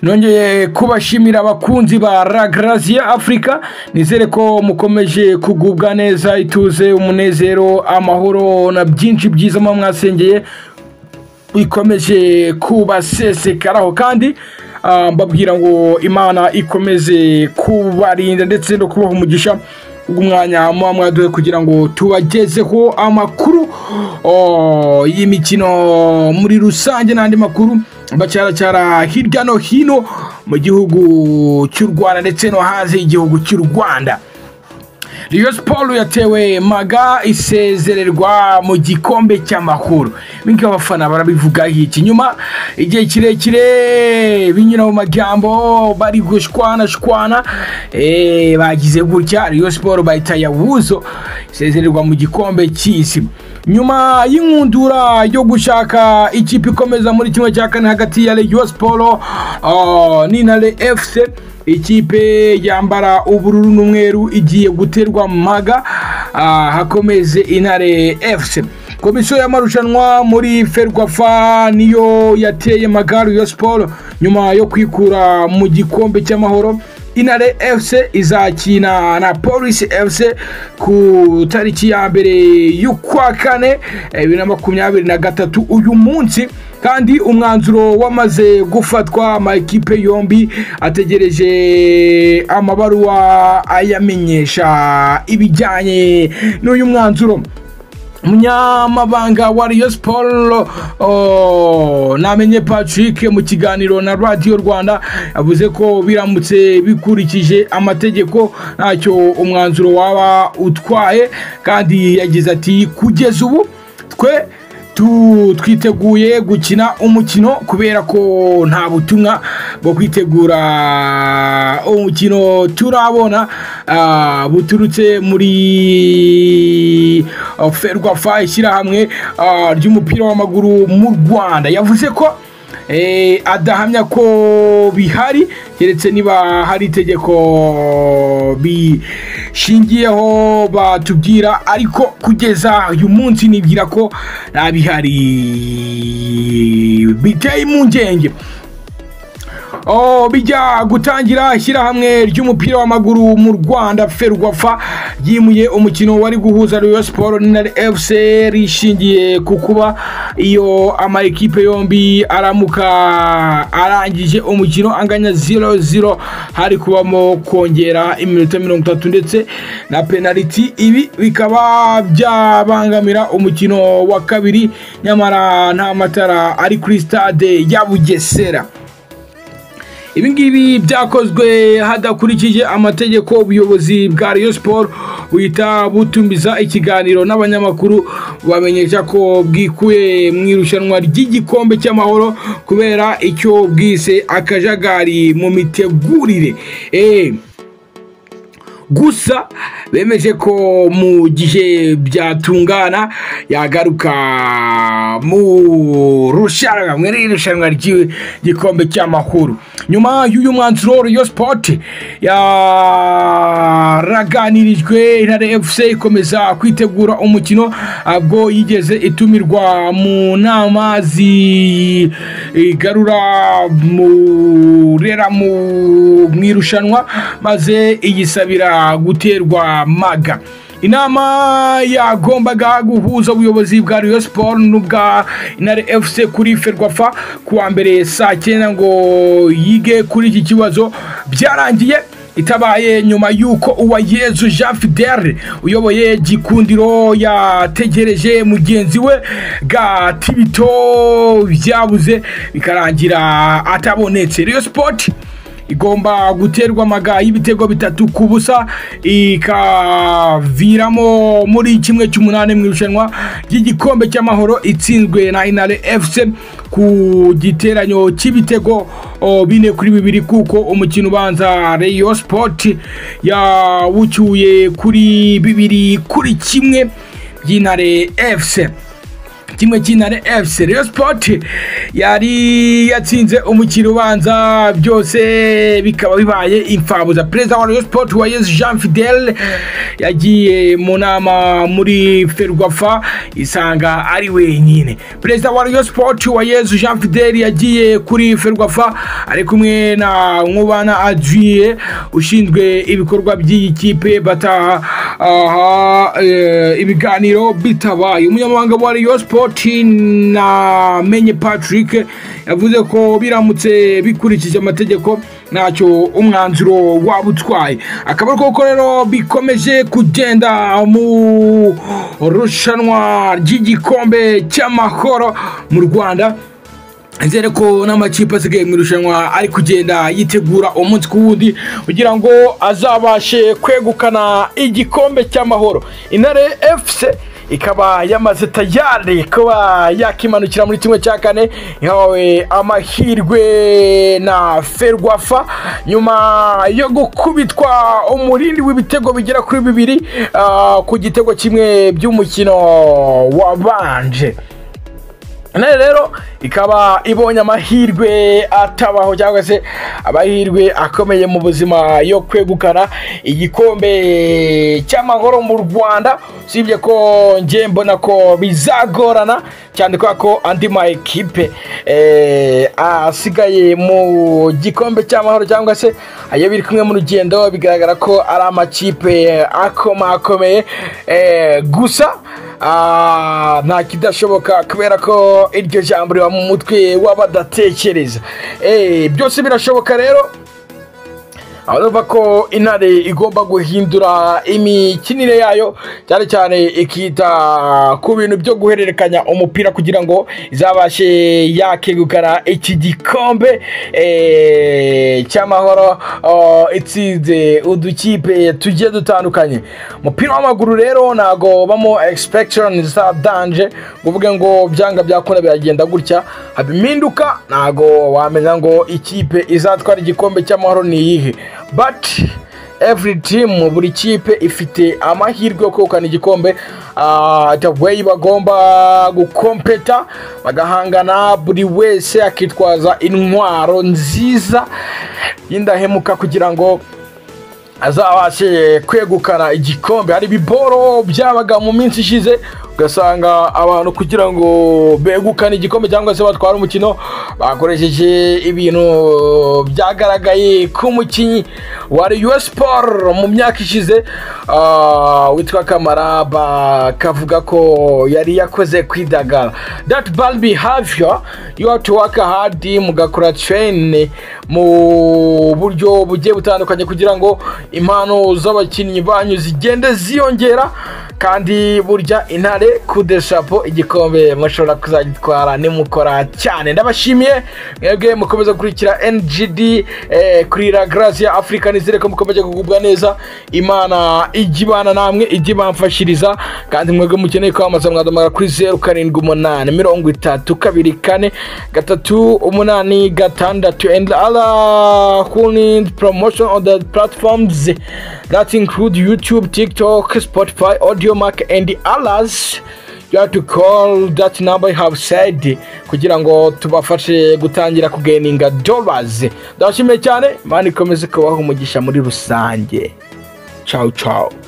nongeye kubashimira abakunzi ba la Grazia afurika nizere ko mukomeje kugubwa neza ituze umunezero amahoro na byinshi byiza muba mwasengeye ikomeje kubasesekaraho kandi ah, mbabwira ngo imana ikomeze kubarinda ndetse no kubaha umugisha umwanya muba mwaduhe kugira ngo tubagezeho amakuru oh, y'imikino muri rusange n'andi makuru bacyaracyara hirya no hino mu gihugu cy'u rwanda ndetse no hanze y'igihugu cy'u rwanda Rayon Sport yatewe maga isezererwa mu gikombe cy'amahoro bingi abafana barabivuga iki nyuma igihe kirekire binyura mu magambo bari gushwana shwana eh, bagize gutya Rayon Sport bahita yawuzo isezererwa mu gikombe cy'isi nyuma y'inkundura yo gushaka ikipe ikomeza muri kimwe cya kane hagati ya Rayon Sport oh, n'Intare FC ikipe yambara ubururu n'umweru igiye guterwa maga ah, hakomeze intare fc komisiyo y'amarushanwa muri ferwafa niyo yateye magari ya siporo nyuma yo kwikura mu gikombe cy'amahoro intare fc izakina na polisi fc ku tariki ya mbere y'ukwa kane bibiri na makumyabiri na gatatu uyu munsi kandi umwanzuro wamaze gufatwa amakipe yombi ategereje amabaruwa ayamenyesha ibijyanye n'uyu mwanzuro umunyamabanga wa Rayon Sport oh, namenye Patrick mu kiganiro na Radio Rwanda yavuze ko biramutse bikurikije amategeko ntacyo umwanzuro waba utwaye kandi yagize ati kugeza ubu twe tu- twiteguye gukina umukino kubera ko nta butumwa bwo kwitegura umukino turabona ah, buturutse muri ah, ferwafa ishyirahamwe ah, ry'umupira w'amaguru mu rwanda yavuze ko eh, adahamya ko bihari keretse niba hari itegeko bishingiyeho batubwira ariko kugeza uyu munsi nibwira ko nta bihari biteye impungenge Oh, bijya gutangira ishyirahamwe ry'umupira w'amaguru mu rwanda ferwafa yimuye umukino wari guhuza Rayon Sport n'intare fc rishingiye ku kuba iyo amakipe yombi aramuka arangije umukino anganya 0-0 hari kubamo kongera iminota mirongo itatu ndetse na penaliti ibi bikaba byabangamira umukino wa kabiri nyamara nta matara ari kuri stade ya bugesera ibi ngibi byakozwe hadakurikije amategeko ubuyobozi bwa Rayon Sport buhita butumiza ikiganiro n'abanyamakuru bamenyesha ko bwikuye mu irushanwa ry'igikombe cy'amahoro kubera icyo bwise akajagari mu mitegurire eh gusa bemeje ko mu gihe byatungana yagaruka mu rushanwa muri iri rushanwa ry'igikombe cy'amahoro nyuma y'uyu mwanzuro Rayon Sport yaraganirijwe Intare FC ikomeza kwitegura umukino ubwo yigeze itumirwa mu nama zigarura murera mu mu irushanwa maze iyisabira guterwa maga inama yagombaga guhuza ubuyobozi bwa Rayon Sport n'ubwa Intare FC kuri Ferwafa kuwa mbere saa cyenda ngo yige kuri iki kibazo byarangiye itabaye nyuma y'uko uwayezu jean fidel uyoboye gikundiro yategereje mugenzi we gatibito byabuze bikarangira atabonetse Rayon Sport igomba guterwa amaga y'ibitego bitatu ku busa ikaviramo muri kimwe cy'umunani mu irushanwa ry'igikombe cy'amahoro itsinzwe na inare fc ku giteranyo cy'ibitego o, bine kuri bibiri kuko umukino ubanza Rayon Sport yawucyuye kuri bibiri kuri kimwe by'intare fc kimwe cy'intare efuse reyo sipoti yari yatsinze umukino ubanza byose bikaba bibaye imfabuza perezida wa reyo sipoti wayeze jean fidele yagiye mu nama muri ferwafa isanga ari wenyine perezida wa reyo sipoti wayeze jean fidele yagiye kuri ferwafa ari kumwe na nkubana adriye ushinzwe ibikorwa by'iyi kipe bataha aha, eh, ibiganiro bitabaye umunyamabanga wa Rayon Sport na Menye Patrick yavuze ko biramutse bikurikije amategeko ntacyo umwanzuro waba utwaye akaba ari koko rero bikomeje kugenda mu rushanwa ry'igikombe cy'amahoro mu Rwanda nizere ko n'amakipe asigaye mu irushanwa ari kugenda yitegura umunsi ku wundi kugira ngo azabashe kwegukana igikombe cy'amahoro intare efuse ikaba yamaze tayari kuba yakimanukira muri kimwe cya kane ihawe amahirwe na ferwafa nyuma yo gukubitwa umurindi w'ibitego bigera kuri bibiri ah, ku gitego kimwe by'umukino wabanje intare rero ikaba ibonye amahirwe atabaho cyangwa se amahirwe akomeye mu buzima yo kwegukana igikombe cy'amahoro mu rwanda usibye ko ngiye mbona ko bizagorana cyane kubera ko andi ma ekipe eh, asigaye mu gikombe cy'amahoro cyangwa se ayo biri kumwe mu rugendo bigaragara ko ari amakipe akomakomeye eh, gusa Ah, nta kidashoboka kubera ko iryo jambo riba mu mutwe w'abadatekereza Eh, byose birashoboka rero urumva ko intare igomba guhindura imikinire yayo cyane cyane ikita ku bintu byo guhererekanya umupira kugira ngo izabashe yakegukana iki gikombe eh, cy'amahoro oh, itsinze udukipe tugiye dutandukanye umupira w'amaguru rero ntago bamo expectation za danje kuvuga ngo byanga byakunda biragenda gutya haba impinduka ntago wamenya ngo ikipe izatwara igikombe cy'amahoro ni iyihe but every team buri kipe ifite amahirwe yo kwegukana igikombe Ah, the way bagomba gukompeta bagahangana buri wese akitwaza intwaro nziza y'indahemuka kugira ngo azabashe kwegukana igikombe hari ibiboro byabaga mu minsi ishize ugasanga abantu kugira ngo begukane igikombe cyangwa se batware umukino bakoresheje ibintu byagaragaye ku mukinnyi wa Rayon Sport mu myaka ishize ah, witwa Kamara bakavuga ko yari yakoze kwidagara that ball behavior you have to work hard mugakora train mu buryo bugiye butandukanye kugira ngo impano z'abakinnyi banyu zigende ziyongera kandi burya intare kudeshapo igikombe mushobora kuzagitwara nimukora cyane ndabashimiye mwebwe mukomeza gukurikira ngd eh, kuri la gracia africa nizere ko mukomeje kugubwa neza imana ijya ibana namwe ijya ibamfashiriza kandi mwebwe mukeneye kwamamaza mwaduhamagara kuri zeru karindwi umunani mirongo itatu kabiri kane gatatu umunani gatandatu and other who need promotion on the platforms that include youtube tiktok spotify audio mark and others you have to call that number I have said kugira ngo tubafashe gutangira kugeninga dollars ndabashimiye cyane imana ikomeze kubaho umugisha muri rusange ciao ciao